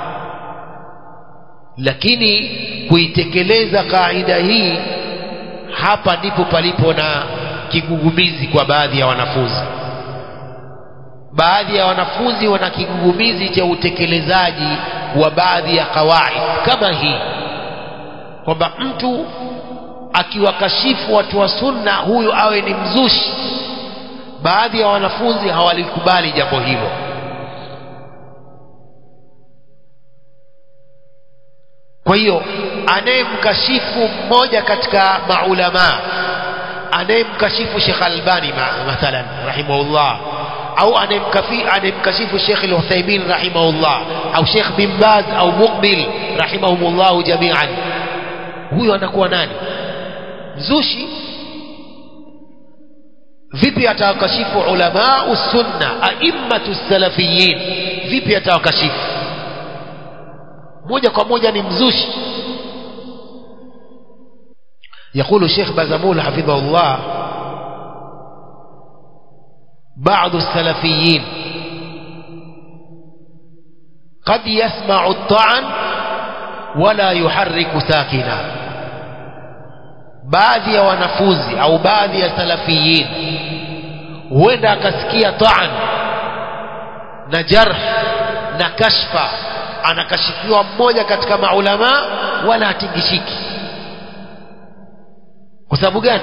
A: lakini kuitekeleza kaida hii hapa ndipo palipo na kigugumizi kwa baadhi ya wanafunzi baadhi ya wanafunzi wana kigugumizi cha utekelezaji wa baadhi ya kawaid kama hii kwamba mtu akiwakashifu watu wa sunna huyu awe ni mzushi baadhi ya wanafunzi hawalikubali jambo hilo kwa hiyo anayemkashifu mmoja katika maulamaa anayemkashifu Sheikh Albani mathalan rahimahullah au anayemkashifu Sheikh Al-Uthaymeen rahimahullah au Sheikh bin Baz au Muqbil rahimahumullah jami'an huyo anakuwa nani mzushi vipi atawakashifu ulama sunna aimmatu salafiyin vipi atawakashifu moja kwa moja ni mzushi يقول الشيخ بازمول حفظه الله بعض السلفيين قد يسمع الطعن ولا يحرك ساكنا baadhi ya wanafunzi au baadhi ya salafiyin huenda akasikia taan na jarh na kashfa anakashifiwa mmoja katika maulama wala hatingishiki kwa sababu gani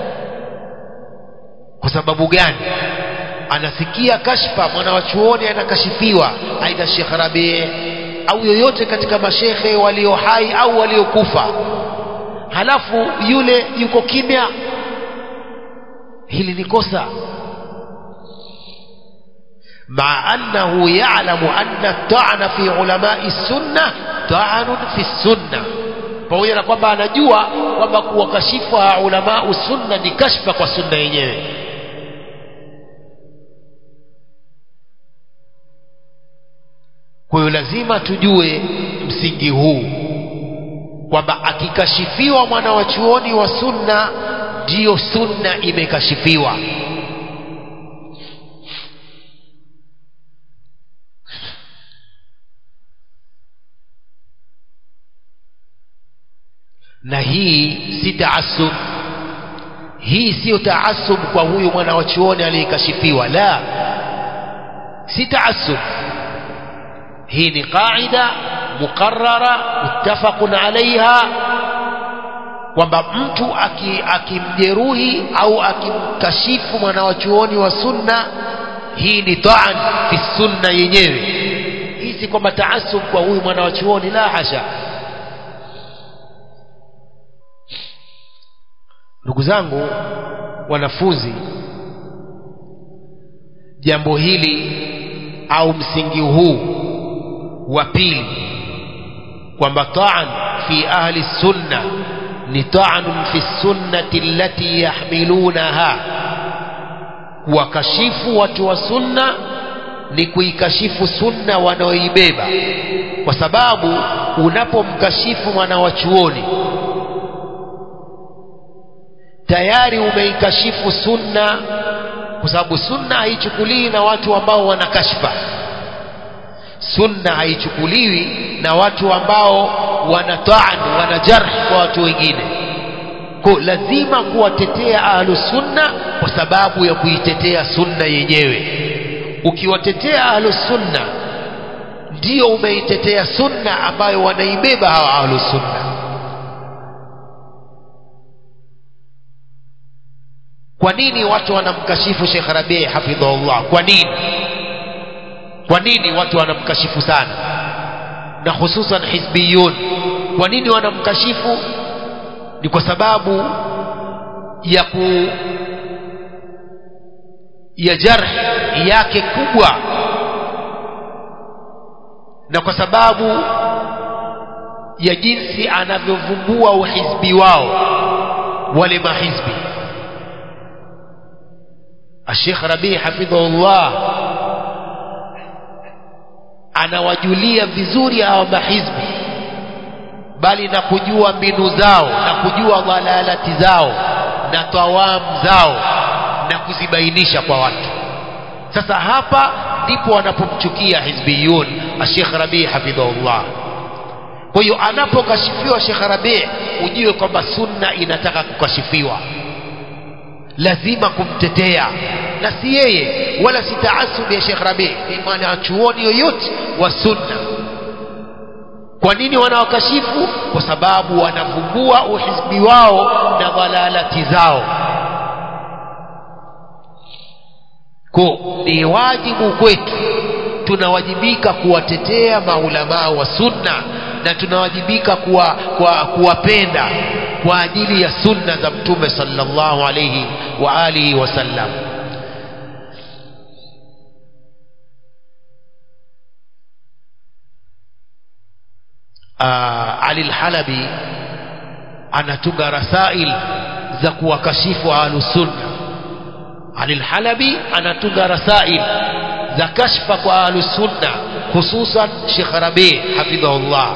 A: kwa sababu gani anasikia kashfa mwanawachuoni anakashifiwa aidha Sheikh Rabi au yoyote katika mashekhe walio hai au waliokufa halafu yule yuko kimya hili ni kosa مع أنه يعلم أن الطعن في علماء السنة طعن في السنة pamoja na kwamba anajua kwamba kuwakashifu ulama sunna ni kashfa kwa sunna yenyewe kwa hiyo lazima tujue msingi huu kwamba akikashifiwa mwana wa chuoni wa sunna ndiyo sunna imekashifiwa na hii si taasub hii siyo taasub kwa huyu mwana wa chuoni aliyekashifiwa la si taasub hii ni qaida muqarrara muttafaqun alaiha kwamba mtu akimjeruhi au akimkashifu mwana wa chuoni wa sunna hii ni taan fi sunna yenyewe hii si kwamba taasub kwa huyu mwana wa chuoni la hasha ndugu zangu wanafunzi jambo hili au msingi huu wa pili kwamba taan fi ahli sunna ni ta'nun fi sunnati allati yahmilunaha kuwakashifu watu wa sunna ni kuikashifu sunna wanaoibeba kwa sababu unapomkashifu mwana wa chuoni tayari umeikashifu sunna kwa sababu sunna haichukuliwi na watu ambao wana kashfa sunna haichukuliwi na watu ambao wana taan wana jarh kwa watu wengine kwa lazima kuwatetea ahlu sunna kwa sababu ya kuitetea sunna yenyewe ukiwatetea ahlu sunna ndio umeitetea sunna ambayo wanaibeba hawa ahlu sunna kwa nini watu wanamkashifu Sheikh Rabi hafidhahullah kwa nini kwa nini watu wanamkashifu sana na hususan hizbiyun kwa nini wanamkashifu ni kwa sababu ya ku ya jarh yake kubwa na kwa sababu ya jinsi anavyovumbua uhizbi wao wale mahizbi الشيخ ربيع حفظه الله anawajulia vizuri hawa mahizbi bali na kujua mbinu zao na kujua dhalalati zao na tawam zao na kuzibainisha kwa watu sasa hapa ndipo wanapomchukia hizbiyun Sheikh Rabi hafidhahullah kwa hiyo anapokashifiwa Sheikh Rabi ujue kwamba sunna inataka kukashifiwa lazima kumtetea na si yeye wala si taasubi ya Sheikh Rabi ni mwanachuoni yoyote wa sunna kwa nini wanawakashifu kwa sababu wanavumbua uhizbi wao na dhalalati zao ko ni wajibu kwetu tunawajibika kuwatetea maulamaa wa sunna na tunawajibika kuwa, kuwa, kuwapenda kwa ajili ya sunna za mtume sallallahu alayhi wa alihi wasallam Ali al-Halabi anatunga rasail za kuwakashifu ahlus sunna Ali al-Halabi anatunga rasail za kashfa kwa ahlus sunna hususan Sheikh Rabi hafidhahullah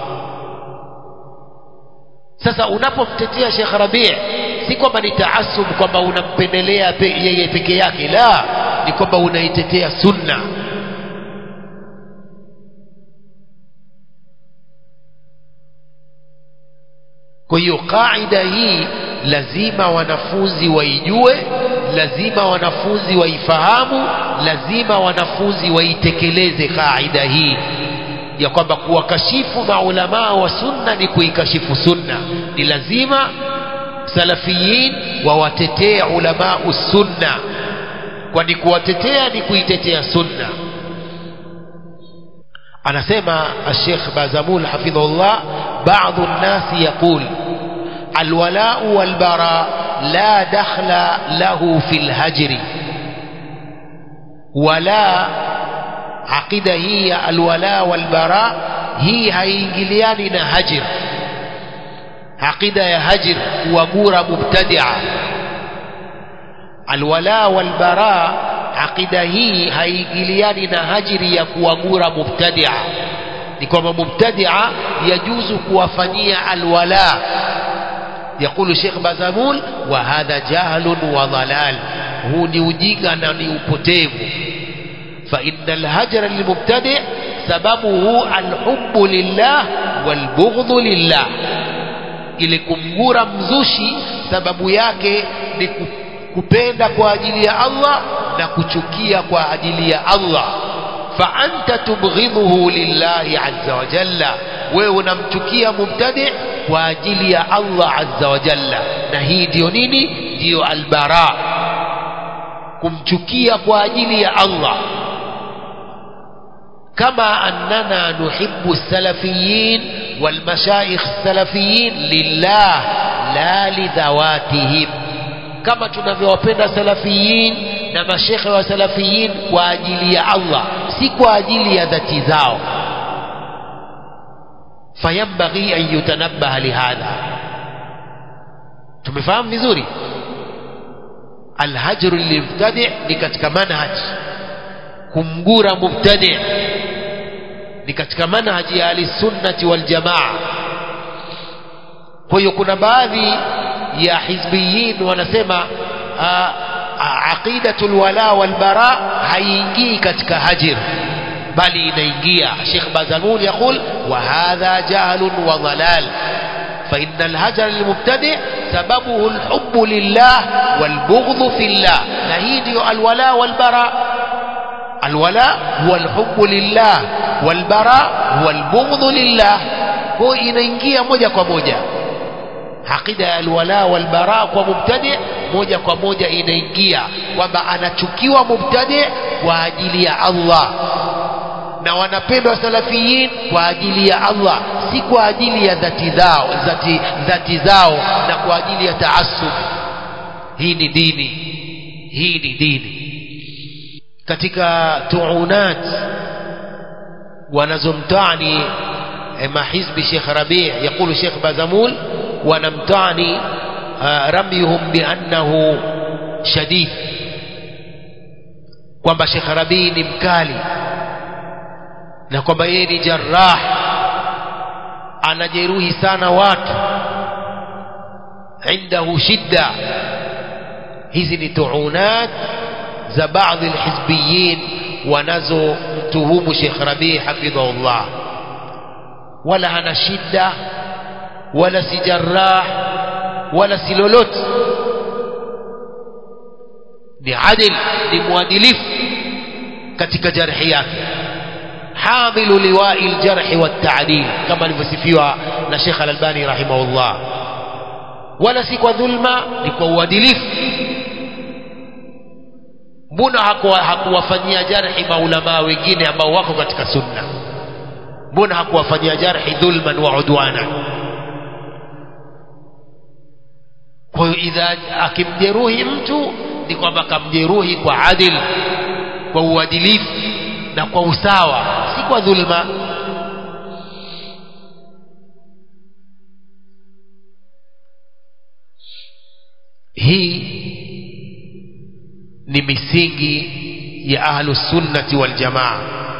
A: sasa unapomtetea Sheikh Rabi si kwamba ni taasub kwamba unampendelea pe, yeye peke yake la ni kwamba unaitetea sunna kwa hiyo kaida hii lazima wanafunzi waijue lazima wanafunzi waifahamu lazima wanafunzi waitekeleze kaida hii ya kwamba kuwakashifu maulamaa wa sunna ni kuikashifu sunna ni lazima salafiyin wawatetee ulamaa sunna kwani kuwatetea ni kuitetea sunna anasema الشيخ بازمول حفظه الله بعض الناس يقول الولاء والبراء لا دخل له في الهجر ولا عقيدة هي الولاء والبراء هي هينجليان هجر عقيدة يا هجر وقورة مبتدعة الولاء والبراء aqida hii haingiliani na hajiri ya kuwagura mubtadia ni kwamba mubtadia yajuzu kuwafanyia alwala يقول شيخ بازمول وهذا جهل وضلال هو ni ujinga na ni upotevu فإن الهجر للمبتدع سببه الحب لله والبغض لله ili kumgura mzushi sababu yake ni ku- kupenda kwa ajili ya Allah na kuchukia kwa ajili ya Allah fa anta tubghidhuhu lillahi azza wa jalla wewe unamchukia mubtadi kwa ajili ya Allah azza wa jalla na hii ndiyo nini ndiyo albara kumchukia kwa ajili ya Allah كما أننا نحب السلفيين والمشايخ السلفيين لله لا لذواتهم كما tunavyowapenda salafiyin na mashekhe wa salafiyin kwa ajili ya Allah si kwa ajili ya dhati zao fayambaghi an yutanabbaha lihadha tumefahamu vizuri alhajru lilmubtadi ni katika manhaj kumgura mubtadi ni katika manhaji ya ahlisunnati waljamaa kwa hiyo kuna baadhi ya hizbiyin wanasema ah, ah, aqidatu lwala walbara haiingii katika hajir bali inaingia Sheikh Bazamul yaqul wa hadha jahlun wa dhalal فإن الهجر للمبتدع سببه الحب لله والبغض في الله نهيدي الولاء والبراء الولاء هو الحب لله والبراء هو البغض لله هو inaingia moja kwa moja aqida ya alwala walbara kwa mubtadi moja kwa moja inaingia kwamba anachukiwa mubtadi kwa ajili ya Allah na wanapendwa salafiyin kwa ajili ya Allah si kwa ajili ya dhati zao dhati, dhati zao na kwa ajili ya taasub hii ni dini hii ni dini katika tuunat wanazomtani eh, mahizbi Sheikh Rabi' يقول Sheikh Bazamul wanamtani ah, ramyuhum biannahu shadid kwamba Sheikh Rabi' ni mkali na kwamba yeye ni jarrah anajeruhi sana watu indahu shidda hizi ni tuunat za baadhi alhizbiyin wanazomtuhumu Sheikh Rabi hafidhahullah wala hana shidda wala si jarrah wala si lolote ni adil ni mwadilifu katika jarhi yake حامل لواء الجرح والتعديل كما alivyosifiwa na Sheikh Al-Albani rahimahullah wala si kwa dhulma ni kwa uadilifu mbona hakuwa- hakuwafanyia jarhi maulamaa wengine ambao wako katika sunna mbona hakuwafanyia jarhi dhulman wa udwana kwa hiyo idha akimjeruhi mtu ni kwamba kamjeruhi kwa adil kwa uadilifu na kwa usawa si kwa dhulma hii ni misingi ya ahlu sunnati wal jamaa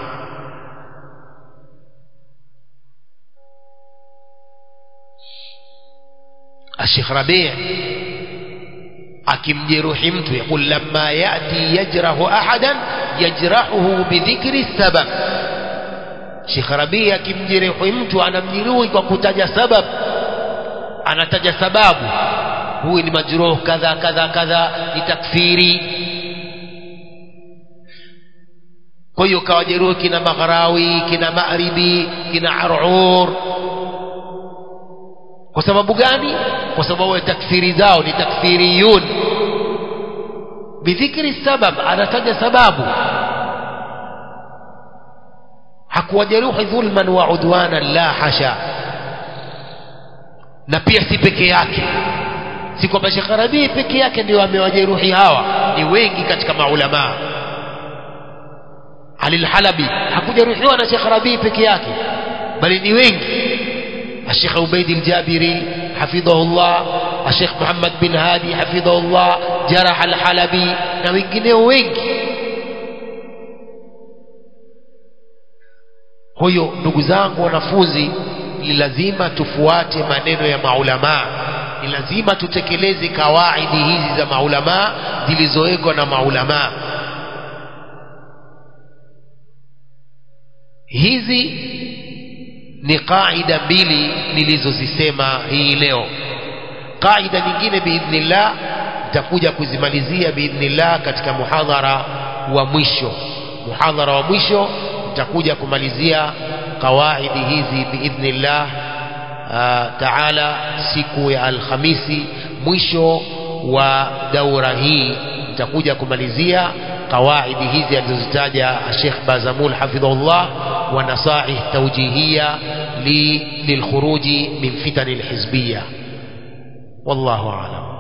A: الشيخ ربيع akimjeruhi mtu yaqul lamma yati yajrahu ahadan yajrahuhu bidhikri sabab Sheikh Rabi akimjeruhi mtu anamjeruhi kwa kutaja sabab anataja sababu huyu ni majruh kadha kadha kadha ni takfiri kwa hiyo kawajeruhi kina Maghrawi kina Maghribi kina Arur kwa sababu gani kwa sababu ya takfiri zao ni takfiriyun bidhikri sabab anataja sababu hakuwajeruhi dhulman wa udwanan la hasha na pia si peke yake si kwamba Sheikh Rabi peke yake ndio amewajeruhi hawa ni wengi katika maulamaa Ali al-Halabi hakujeruhiwa na Sheikh Rabi peke yake bali ni wengi الشيخ عبيد الجابري حفظه الله الشيخ محمد بن هادي حفظه الله جرح الحلبي na wengineo wengi kwa hiyo ndugu zangu wanafunzi ni lazima tufuate maneno ya maulamaa ni lazima tutekeleze kawaidi hizi za maulamaa zilizowekwa na maulamaa hizi ni qaida mbili nilizozisema hii leo qaida nyingine biidhnillah nitakuja kuzimalizia biidhnillah katika muhadhara wa mwisho muhadhara wa mwisho nitakuja kumalizia qawaidi hizi biidhnillah taala siku ya alhamisi mwisho wa daura hii nitakuja kumalizia qawaidi hizi alizozitaja Sheikh Bazamul hafidhahullah wa nasaih tawjihia li lilkhuruji min fitan alhizbiyya wallahu a'lam